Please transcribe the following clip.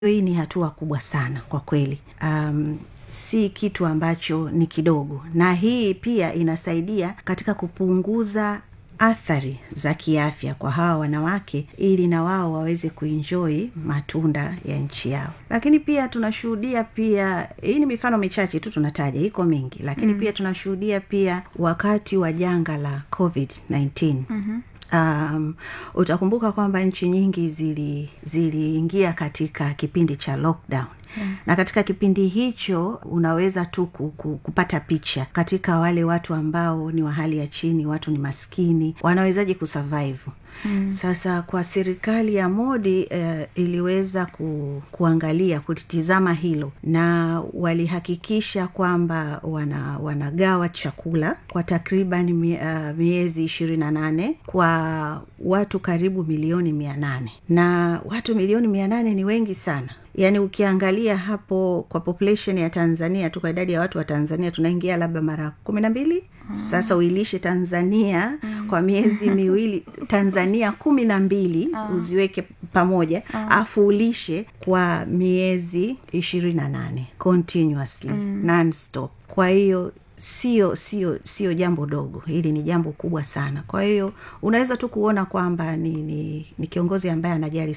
hii ni hatua kubwa sana kwa kweli um, si kitu ambacho ni kidogo na hii pia inasaidia katika kupunguza athari za kiafya kwa hawa wanawake ili na wao waweze kuinjoi matunda ya nchi yao lakini pia tunashuhudia pia hii ni mifano michache tu tunataja iko mingi lakini mm. pia tunashuhudia pia wakati wa janga la covid 19 mm-hmm um, utakumbuka kwamba nchi nyingi ziliingia zili katika kipindi cha lockdown Hmm. na katika kipindi hicho unaweza tu kupata picha katika wale watu ambao ni wa hali ya chini watu ni maskini wanawezaji kusurvive Mm. sasa kwa serikali ya modi uh, iliweza ku, kuangalia kulitizama hilo na walihakikisha kwamba wana, wanagawa chakula kwa takriban mie, uh, miezi ishirini na nane kwa watu karibu milioni mia nane na watu milioni mia nane ni wengi sana yaani ukiangalia hapo kwa population ya tanzania tu kwa idadi ya watu wa tanzania tunaingia labda mara kumi na mbili hmm. sasa uilishe tanzania hmm. kwa miezi miwili tanzania kumi na mbili hmm. uziweke pamoja hmm. afu ulishe kwa miezi ishirini na nane continuously hmm. non-stop kwa hiyo sio sio sio jambo dogo hili ni jambo kubwa sana kwa hiyo unaweza tu kuona kwamba ni, ni, ni kiongozi ambaye anajali